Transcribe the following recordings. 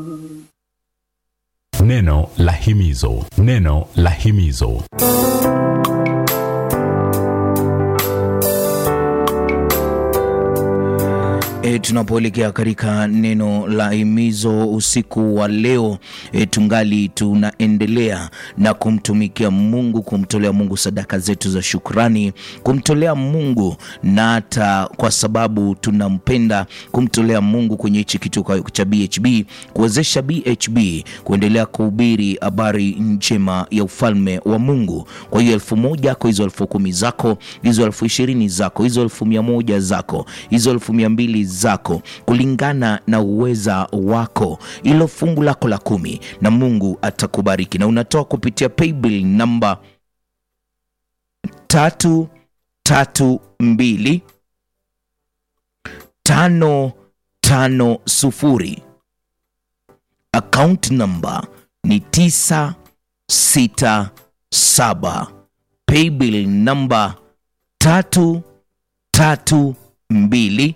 Neno la himizo, neno la himizo. E, tunapoelekea katika neno la himizo usiku wa leo e, tungali tunaendelea na kumtumikia Mungu, kumtolea Mungu sadaka zetu za shukrani, kumtolea Mungu na hata kwa sababu tunampenda, kumtolea Mungu kwenye hichi kitu cha BHB, kuwezesha BHB kuendelea kuhubiri habari njema ya ufalme wa Mungu. Kwa hiyo elfu moja yako, hizo elfu kumi zako, hizo elfu ishirini zako, hizo elfu mia moja zako, hizo elfu mia mbili zako kulingana na uweza wako, ilo fungu lako la kumi, na Mungu atakubariki. Na unatoa kupitia paybill namba tatu tatu mbili tano tano sufuri. Account namba ni tisa sita saba. Paybill namba tatu tatu mbili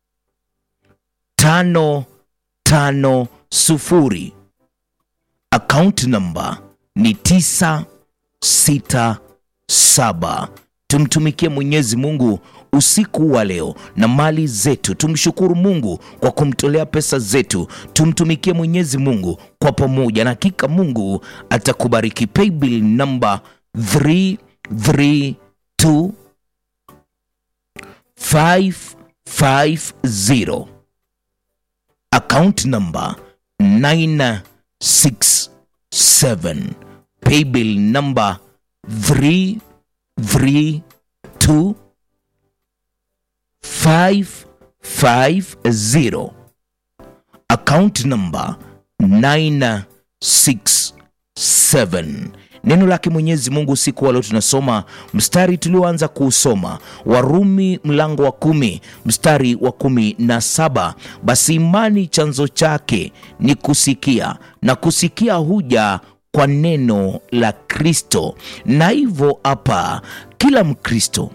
tano tano sufuri. Account namba ni tisa sita saba. Tumtumikie Mwenyezi Mungu usiku wa leo na mali zetu. Tumshukuru Mungu kwa kumtolea pesa zetu. Tumtumikie Mwenyezi Mungu kwa pamoja, na hakika Mungu atakubariki. Paybill namba 332 550 account number 967 paybill number 332 550 account number 967 Neno lake Mwenyezi Mungu usiku wa leo tunasoma mstari tulioanza kuusoma, Warumi mlango wa kumi mstari wa kumi na saba basi imani chanzo chake ni kusikia, na kusikia huja kwa neno la Kristo. Na hivyo hapa, kila Mkristo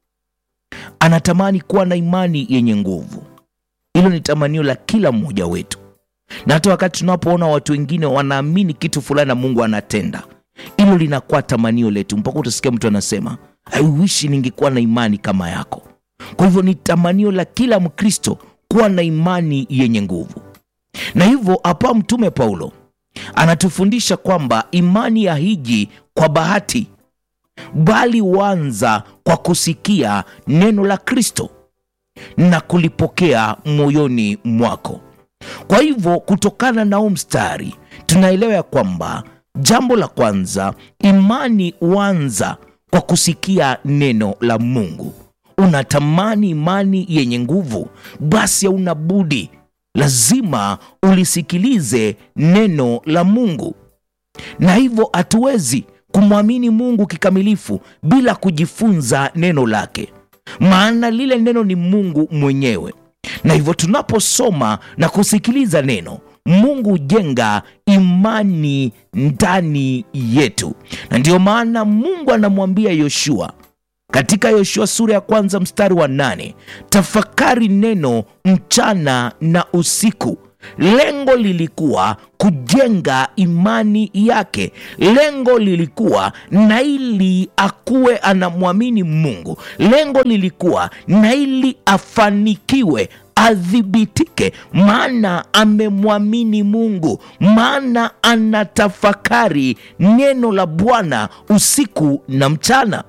anatamani kuwa na imani yenye nguvu. Hilo ni tamanio la kila mmoja wetu, na hata wakati tunapoona watu wengine wanaamini kitu fulani na Mungu anatenda hilo linakuwa tamanio letu, mpaka utasikia mtu anasema I wish ningekuwa na imani kama yako. Kwa hivyo ni tamanio la kila Mkristo kuwa na imani yenye nguvu, na hivyo hapa Mtume Paulo anatufundisha kwamba imani ya hiji kwa bahati, bali huanza kwa kusikia neno la Kristo na kulipokea moyoni mwako. Kwa hivyo kutokana na huu mstari tunaelewa ya kwamba Jambo la kwanza, imani huanza kwa kusikia neno la Mungu. Unatamani imani yenye nguvu, basi hauna budi, lazima ulisikilize neno la Mungu, na hivyo hatuwezi kumwamini Mungu kikamilifu bila kujifunza neno lake, maana lile neno ni Mungu mwenyewe. Na hivyo tunaposoma na kusikiliza neno Mungu hujenga imani ndani yetu, na ndiyo maana Mungu anamwambia Yoshua katika Yoshua sura ya kwanza mstari wa nane tafakari neno mchana na usiku. Lengo lilikuwa kujenga imani yake, lengo lilikuwa na ili akuwe anamwamini Mungu, lengo lilikuwa na ili afanikiwe adhibitike, maana amemwamini Mungu, maana anatafakari neno la Bwana usiku na mchana.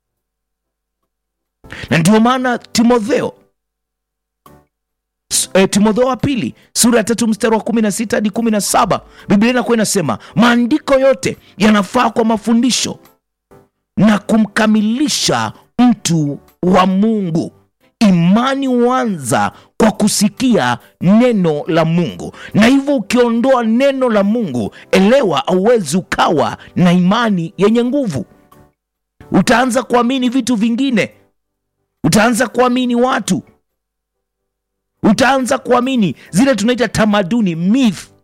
Na ndio maana Timotheo E, Timotheo wa pili sura ya tatu mstari wa kumi na sita hadi kumi na saba Biblia inakuwa inasema maandiko yote yanafaa kwa mafundisho na kumkamilisha mtu wa Mungu. Imani huanza kwa kusikia neno la Mungu, na hivyo ukiondoa neno la Mungu, elewa, hauwezi ukawa na imani yenye nguvu. Utaanza kuamini vitu vingine, utaanza kuamini watu, utaanza kuamini zile tunaita tamaduni myth